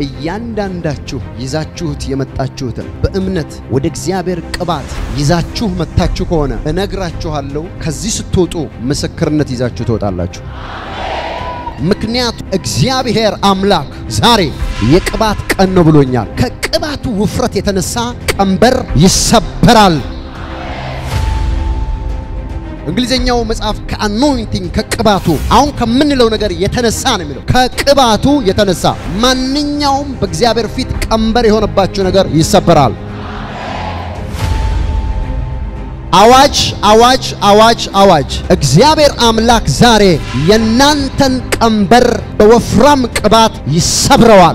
እያንዳንዳችሁ ይዛችሁት የመጣችሁትን በእምነት ወደ እግዚአብሔር ቅባት ይዛችሁ መጥታችሁ ከሆነ እነግራችኋለሁ፣ ከዚህ ስትወጡ ምስክርነት ይዛችሁ ትወጣላችሁ። ምክንያቱ እግዚአብሔር አምላክ ዛሬ የቅባት ቀን ነው ብሎኛል። ከቅባቱ ውፍረት የተነሳ ቀንበር ይሰበራል። እንግሊዝኛው መጽሐፍ ከአኖይንቲንግ ከቅባቱ አሁን ከምንለው ነገር የተነሳ ነው የሚለው። ከቅባቱ የተነሳ ማንኛውም በእግዚአብሔር ፊት ቀንበር የሆነባችሁ ነገር ይሰበራል። አዋጅ አዋጅ አዋጅ አዋጅ! እግዚአብሔር አምላክ ዛሬ የናንተን ቀንበር በወፍራም ቅባት ይሰብረዋል።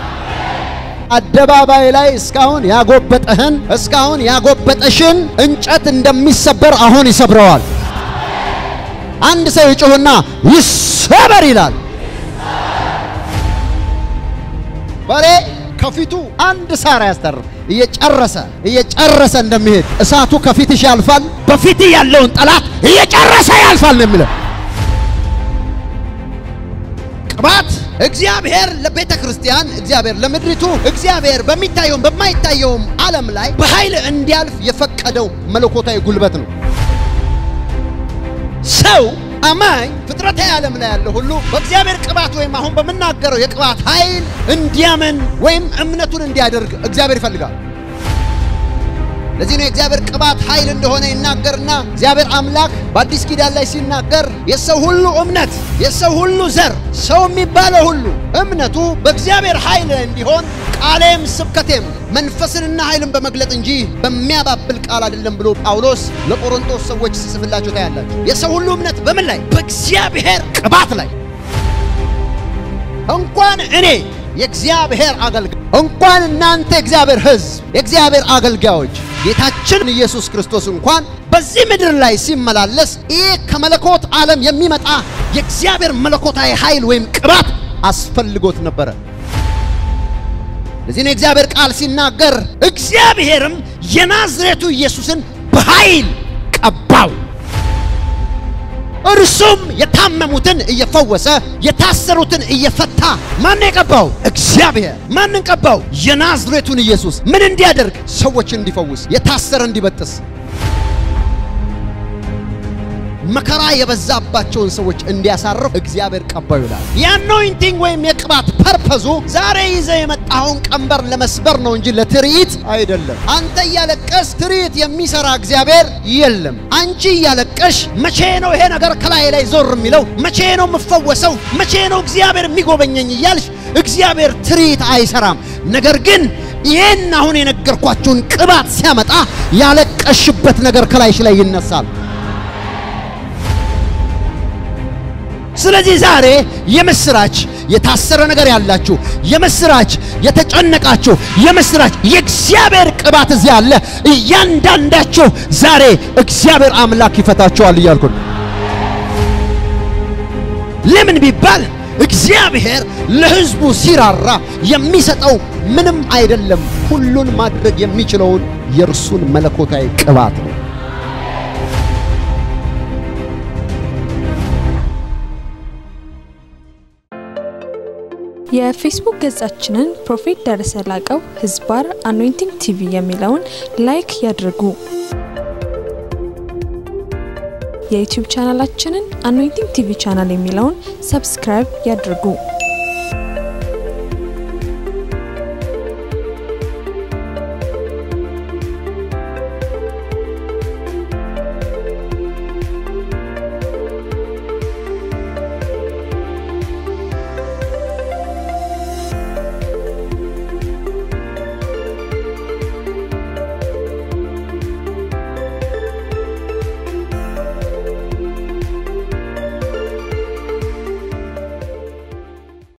አደባባይ ላይ እስካሁን ያጎበጠህን እስካሁን ያጎበጠሽን እንጨት እንደሚሰበር አሁን ይሰብረዋል። አንድ ሰው ይጮህና ይሰበር ይላል። በሬ ከፊቱ አንድ ሳር ያስተርፍ እየጨረሰ እየጨረሰ እንደሚሄድ እሳቱ ከፊትሽ ያልፋል፣ በፊት ያለውን ጠላት እየጨረሰ ያልፋል ነው የሚለው ቅባት እግዚአብሔር ለቤተ ክርስቲያን እግዚአብሔር ለምድሪቱ እግዚአብሔር በሚታየውም በማይታየውም ዓለም ላይ በኃይል እንዲያልፍ የፈቀደው መለኮታዊ ጉልበት ነው። ሰው አማኝ ፍጥረታዊ ዓለም ላይ ያለ ሁሉ በእግዚአብሔር ቅባት ወይም አሁን በምናገረው የቅባት ኃይል እንዲያምን ወይም እምነቱን እንዲያደርግ እግዚአብሔር ይፈልጋል። ለዚህ ነው የእግዚአብሔር ቅባት ኃይል እንደሆነ ይናገርና እግዚአብሔር አምላክ በአዲስ ኪዳን ላይ ሲናገር የሰው ሁሉ እምነት የሰው ሁሉ ዘር ሰው የሚባለው ሁሉ እምነቱ በእግዚአብሔር ኃይል እንዲሆን ቃሌም ስብከቴም መንፈስንና ኃይልን በመግለጥ እንጂ በሚያባብል ቃል አይደለም ብሎ ጳውሎስ ለቆሮንቶስ ሰዎች ሲጽፍላቸው ታያላችሁ። የሰው ሁሉ እምነት በምን ላይ? በእግዚአብሔር ቅባት ላይ። እንኳን እኔ የእግዚአብሔር አገልጋይ እንኳን እናንተ የእግዚአብሔር ሕዝብ የእግዚአብሔር አገልጋዮች ጌታችን ኢየሱስ ክርስቶስ እንኳን በዚህ ምድር ላይ ሲመላለስ ይህ ከመለኮት ዓለም የሚመጣ የእግዚአብሔር መለኮታዊ ኃይል ወይም ቅባት አስፈልጎት ነበረ። ለዚህ ነው የእግዚአብሔር ቃል ሲናገር እግዚአብሔርም የናዝሬቱ ኢየሱስን በኃይል ቀባው እርሱም የታመሙትን እየፈወሰ የታሰሩትን እየፈታ። ማን የቀባው? እግዚአብሔር። ማንን ቀባው? የናዝሬቱን ኢየሱስ። ምን እንዲያደርግ? ሰዎች እንዲፈውስ፣ የታሰረ እንዲበጥስ፣ መከራ የበዛባቸውን ሰዎች እንዲያሳርፍ እግዚአብሔር ቀባው ይላል። የአኖይንቲንግ ወይም የቅባት ፐርፐዙ ዛሬ ይዘህ የመጣኸውን ቀንበር ለመስበር ነው እንጂ ለትርኢት አይደለም። አንተ እያለቀስ ትርኢት የሚሰራ እግዚአብሔር የለም። አንቺ እያለቀሽ መቼ ነው ይሄ ነገር ከላይ ላይ ዞር የሚለው? መቼ ነው የምፈወሰው? መቼ ነው እግዚአብሔር የሚጎበኘኝ እያልሽ እግዚአብሔር ትርኢት አይሰራም። ነገር ግን ይህን አሁን የነገርኳቸውን ቅባት ሲያመጣ ያለቀሽበት ነገር ከላይሽ ላይ ይነሳል። ስለዚህ ዛሬ የምስራች የታሰረ ነገር ያላችሁ የምስራች የተጨነቃችሁ የምስራች የእግዚአብሔር ቅባት እዚህ አለ። እያንዳንዳችሁ ዛሬ እግዚአብሔር አምላክ ይፈታችኋል እያልኩ ነው። ለምን ቢባል እግዚአብሔር ለሕዝቡ ሲራራ የሚሰጠው ምንም አይደለም፣ ሁሉን ማድረግ የሚችለውን የእርሱን መለኮታዊ ቅባት ነው። የፌስቡክ ገጻችንን ፕሮፌት ደረሰ ላቀው ህዝባር አኖይንቲንግ ቲቪ የሚለውን ላይክ ያድርጉ። የዩቲዩብ ቻናላችንን አኖይንቲንግ ቲቪ ቻናል የሚለውን ሰብስክራይብ ያድርጉ።